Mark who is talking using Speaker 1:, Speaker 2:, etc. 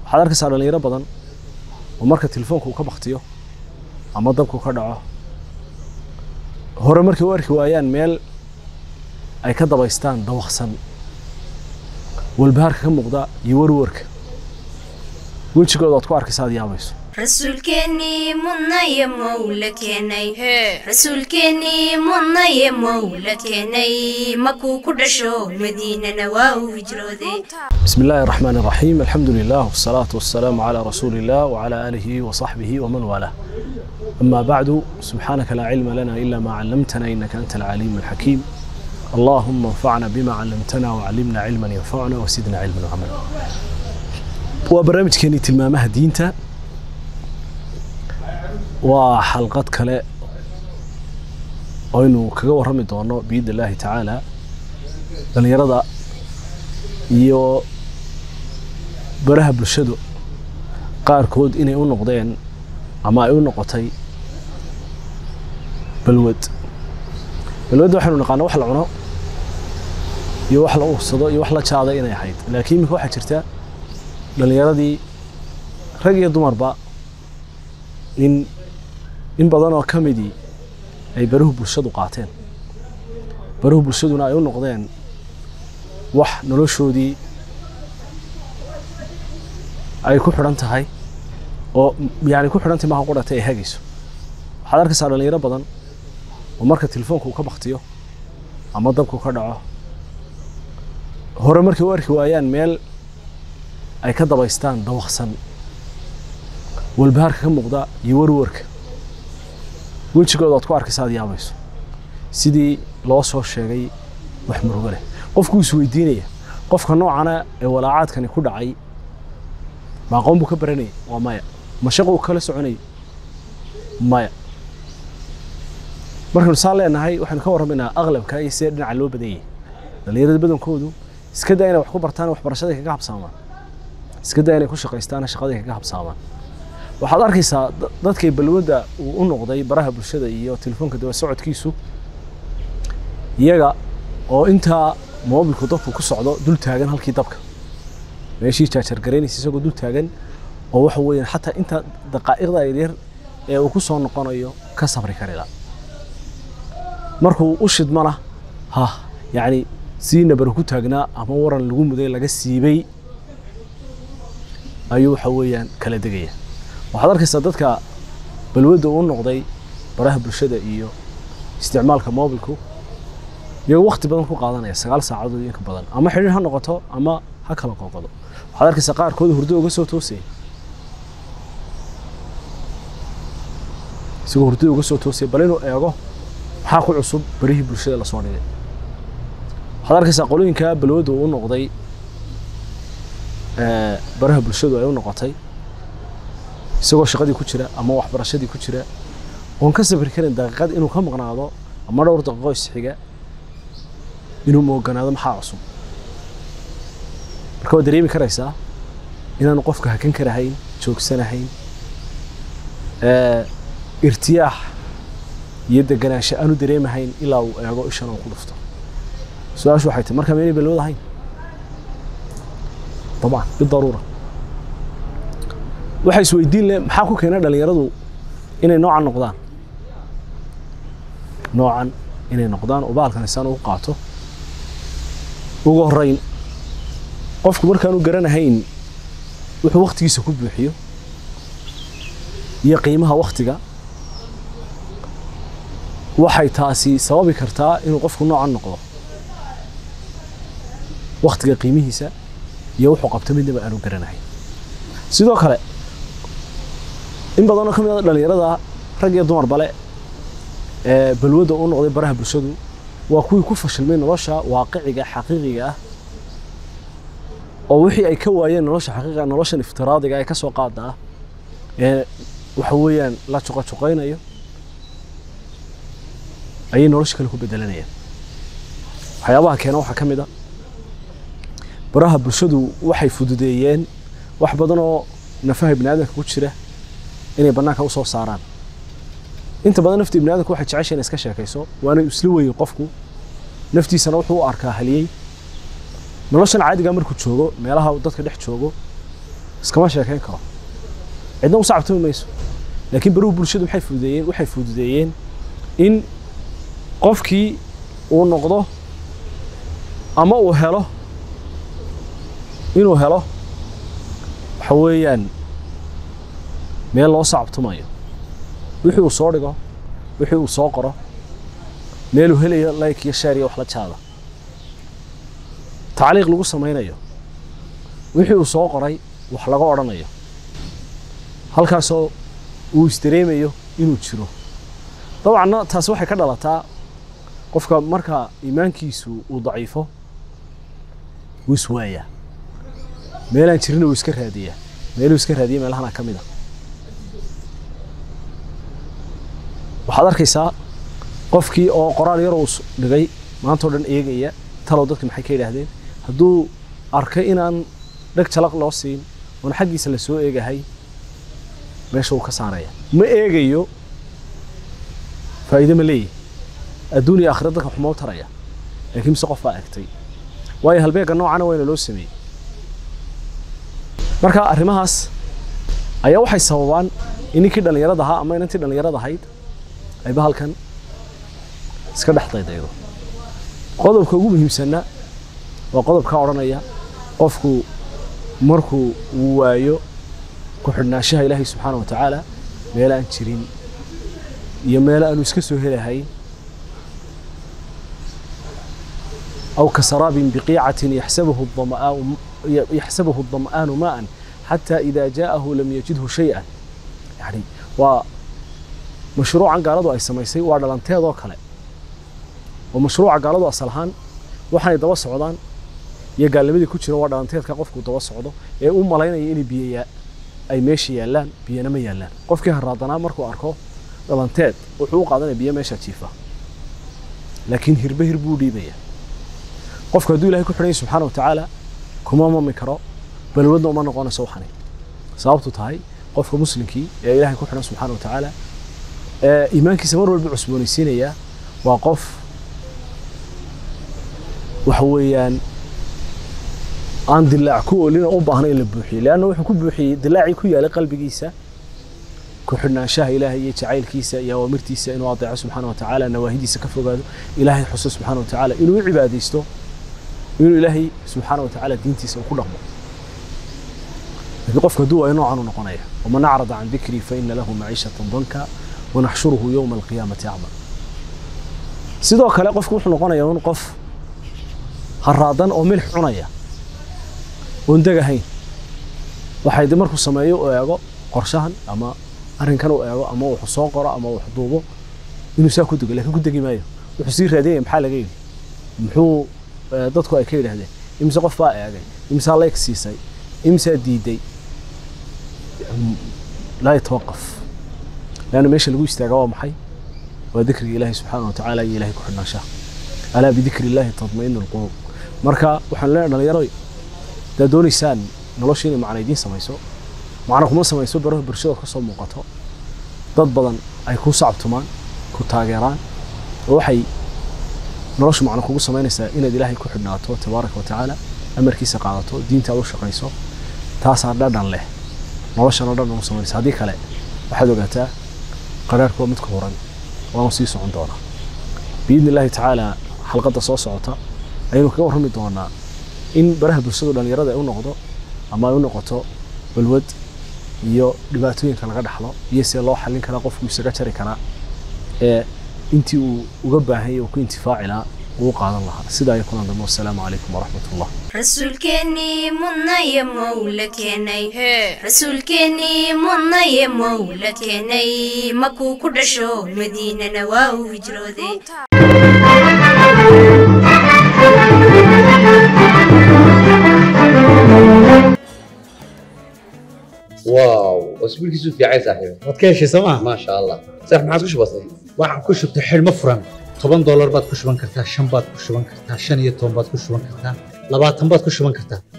Speaker 1: waxaad arkaysaa dhalinyaro badan oo marka telefoonka uu ka baktiyo ama dabku ka dhaco hore markay u arki waayaan meel ay ka dabaystaan dawaqsan walbahaarka ka muuqda iyo warwarka wejigooda aad ku arkaysa aad yaabayso
Speaker 2: rasuulkeennii mudnaye mowla keenay rasuulkeennii mudnaye mowla keenay makuu ku dhasho madiinana waa uu hijrooday
Speaker 1: بسم الله الرحمن الرحيم الحمد لله والصلاة والسلام على رسول الله وعلى آله وصحبه ومن والاه أما بعد سبحانك لا علم لنا إلا ما علمتنا إنك أنت العليم الحكيم اللهم انفعنا بما علمتنا وعلمنا علما ينفعنا وزدنا علما وعملا وبرنامج كيني تلمامها دينتا وحلقات كلا aynu kaga warrami doono biidni illaahi tacaala dhallinyarada iyo baraha bulshadu qaarkood inay u noqdeen ama ay u noqotay balwad balwadda waxaynu naqaana wax la cuno iyo wax la ursado iyo wax la jaada inay ahayd laakiin iminka waxaa jirta dhallinyaradii rag iyo dumarba in in badan oo ka midii ay baruhu bulshadu qaateen baruhu bulshaduna ay u noqdeen wax noloshoodii ay ku xidhan tahay oo yani ku xidhan tahay maaha qudhatay ay hagayso waxaad arkaysaa dhalinyaro badan oo marka telefoonka uu ka baktiyo ama dabku ka dhaco hore markay u arki waayaan meel ay ka dabaystaan dawaqsan walbahaarka ka muuqda iyo warwarka wejigooda aad ku arkaysa aad yaabayso sidii loo soo sheegay wax murugo leh qofkuu isweydiinaya qofka noocana ee walaacaadkani ku dhacay ma aqoon buu ka baranayay waa maya ma shaquu kala soconayay maya markaynu saan leenahay waxaynu ka warramaynaa aqlabka iyo sidee dhinaca loo badan yahay dhallinyarada badankoodu iska daa inay wax ku bartaan waxbarashaday kaga habsaamaan iska daa inay ku shaqaystaan shaqaday kaga habsaamaan waxaad arkaysaa dadkay balwadda uu u noqday baraha bulshada iyo telefoonka daba socodkiisu iyaga oo intaa moobilku dabku ku socdo dul taagan halkii dabka meeshii jaajargaraynaysa isagoo dul taagan oo waxa weeyaan xataa inta daqaa'iqda yaryar ee uu ku soo noqonayo ka sabri karila markuu u shidmana ha yacni sii nabar ku taagnaa ama waran lagu muday laga siibay ayuu waxa weeyaan kala degaya waxaad arkaysaa dadka balwadda uu noqday baraha bulshada iyo isticmaalka moobilku iyagoo wakti badan ku qaadanaya sagaal saacadood iyo inka badan ama xidhiir ha noqoto ama ha kala qoqodo waxaad arkaysaa qaarkooda hurdo uga soo toosaya isagoo hurdada uga soo toosaya bal inuu eego maxaa ku cusub barihii bulshada lasoo dhigay waxaad arkaysaa qolooyinka balwadda uu noqday baraha bulshadu ay u noqotay isagoo shaqadii ku jira ama waxbarashadii ku jira oon ka safri karin daqiiqad inuu ka maqnaado ama dhowr daqiiqo isxiga inuu mooganaado maxaa cusub marka waad dareemi karaysaa inaanu qofka hakan karahayn joogsanahayn irtiyaax iyo deganaansho aanu dareemahayn ilaa uu eego ishan uu ku dhufto su-aashu waxay tahay markaa maynay balwad ahayn طبعا بالضروره waxay isweydiin leh maxaa ku keenay dhalinyaradu inay noocan noqdaan noocan inay noqdaan oo bahalkan isaan ugu qaato ugu horreyn qofku markaanu garanahayn wuxuu waktigiisa ku buuxiyo iyo qiimaha waktiga waxay taasi sababi kartaa inuu qofku noocan noqdo waktiga qiimihiisa iyo wuxuu qabto midnaba aanu garanahayn sidoo kale in badanoo ka mid a dhalinyarada rag iyo dumar bale ee balwadda u noqday baraha bulshadu waa kuwii ku fashilmay nolosha waaqiciga xaqiiqiga ah oo wixii ay ka waayeen nolosha xaqiiqiga noloshan iftiraadiga ee ka soo qaada ah ee waxa weeyaan la juqajuqaynayo ayay nolosha kale ku bedelanayaan waxyaabaha keena waxaa ka mid a baraha bulshadu waxay fududeeyeen wax badan oo nafaha ibni aadamka ku jira inay bannaanka usoo saaraan inta badan nafta ibni aadamka waxay jecesha inay iska sheekayso waana isla weeye qofku naftiisana wuxuu u arkaa haliyey noloshan caadiga markuu joogo meelaha uu dadka dhex joogo iskama sheekayn karo cidna u sacabtami mayso laakiin baruhu bulshadu maxay fududeeyeen waxay fududeeyeen in qofkii uu noqdo ama uu helo inuu helo waxa weeyaan meel loo sacabtumayo wixii uu soo dhigo wixii uu soo qoro meeluu helayo like iyo share iyo wax la jaada tacliiq lagu samaynayo wixii uu soo qoray wax laga odhanayo halkaasoo uu isdareemayo inuu jiro dabcanna taasi waxay ka dhalataa qofka marka iimaankiisu uu daciifo wuu iswaayaa meelaan jirina wuu iska raadiyaa meeluu iska raadiya meelahana ka mid a waxaad arkaysaa qofkii oo qoraal yar uu dhigay maantao dhan eegaya talow dadka maxay ka yidhaahdeen hadduu arkay inaan dheg jalaq loo siin oon xaggiisa la soo eegahay meesha uu ka saaraya ma eegayo faa'iide ma leeyahy adduun iyo aakhira dadka waxuma u taraya laakiin mise qof baa egtay waayo halbeegga noocana wayna loo sameeyey marka arrimahaas ayaa waxay sababaan in ninkii dhallinyarada ahaa ama inantii dhallinyarada ahayd ay bahalkan iska dhex daydaydo qodobka ugu muhiimsanna waa qodobkaa odhanaya qofku markuu uu waayo ku xidhnaanshaha ilaahay subxaana wa tacaala meel aan jirin iyo meel aanu iska soo helahayn أو كسراب بقيعة يحسبه الظمآن يحسبه الظمآن ماء حتى إذا جاءه لم يجده شيئا يعني ومشروعا قالوا أي سميسي وعلى ذو كله ومشروع قالوا أصلهان waxay daba socdaan iyo gaalnimadii ku jira waa dhalanteedka qofku daba socdo ee u malaynaya in biyo ay meesha yaalaan biyana ma yaalaan qofkii haraadanaa markuu arko dhalanteed wuxuu u qaadanaya biyo meesha jiifa laakiin hirbe hir buu dhiibaya qofku hadduu ilahay ku xidhan yahay subxaana wa tacaala kuma mami karo balwadna uma noqonayso waxani sababtu tahay qofka muslimkii ee ilahay ku xidhan subxaana wa tacaala ee iimaankiisa mar walba cusboonaysiinaya waa qof waxa weeyaan aan dilaac ku oolina u baahna in la buuxiyo leanna wuxuu ku buuxiyey dilaacii ku yaalay qalbigiisa ku xidhnaanshaha ilaahay iyo jacaylkiisa iyo awaamirtiisa inuu adeeco subxaana wa tacaala nawaahidiisa ka fogaado ilaahay xuso subxaana wa tacaala inuu u cibaadaysto inuu ilaahay subxaana wa tacaala diintiisa uu ku dhaqmo laakiin qofka hadduu waayo noocan u noqonaya waman acrada can dikrii faina lahu maciishatan danka wanaxshuruhu yowma alqiyaamati acma sidoo kale qofku wuxuu noqonayaa un qof haraadan oo milix cunaya oon degahayn waxay de markuu sameeyo u eego qorshahan ama arrinkan u eego ama wuxuu soo qoro ama wax duubo inuu saa ku dego laakiin ku degi maayo wuxuu sii raadinaya maxaa laga yidhi muxuu dadku ay ka yidhaahdeen imise qof baa eegay imisaa layg siisay imisaa diiday laa yatawaqaf leanna meesha lagu istaaga waa maxay waa dikriga ilaahi subxaana wa tacaala iyo ilahay ku xidhnaanshaha alaa bidikri illaahi tatmainu alquluub marka waxaan leenahay dhalinyaro haddaad doonaysaan nolosha inay macna idiin samayso macna kuma samayso baraha bulshada ka soo muuqato dad badan ay ku sacabtumaan ku taageeraan oo waxay noloshu macna kugu samaynaysaa inaad ilaahay ku xidhnaato tabaaraka wa tacaala amarkiisa qaadato diinta aad u shaqayso taasaa dhadhan leh noloshana dhan ugu samaynaysa haddii kale waxaad ogaataa qaraarku waa mid ku huran waanu sii socon doonaa biidni illaahi tacaala xalqadda soo socota ayaynu kaga warrami doonaa in baraha bulshadu dhallinyarada ay u noqdo ama ay u noqoto balwad iyo dhibaatooyinka laga dhaxlo iyo see loo xallin karaa qofku isaga jari karaa ee intii uu uga baahan yahay uu ku intifaaci lahaa uu qaadan lahaa sidaa iyo kulan dambe wassalaamu calaykum waraxmat ullah
Speaker 2: rasuulkeennii mudnaye mowla keenay rasuulkeennii mudnaye mowla keenay makuu ku dhasho madiinana waa uu hijrooday
Speaker 3: واو اسبوع كيسو في عايز صاحبي
Speaker 4: waad ka heshay sooma
Speaker 3: ما شاء الله صح ما عادش بسيط
Speaker 4: waxaan ku shubtay xidhmo furan toban doolar baad ku shuban kartaa shan baad ku shuban kartaa shan iyo toban baad ku shuban kartaa labaatan baad ku shuban kartaa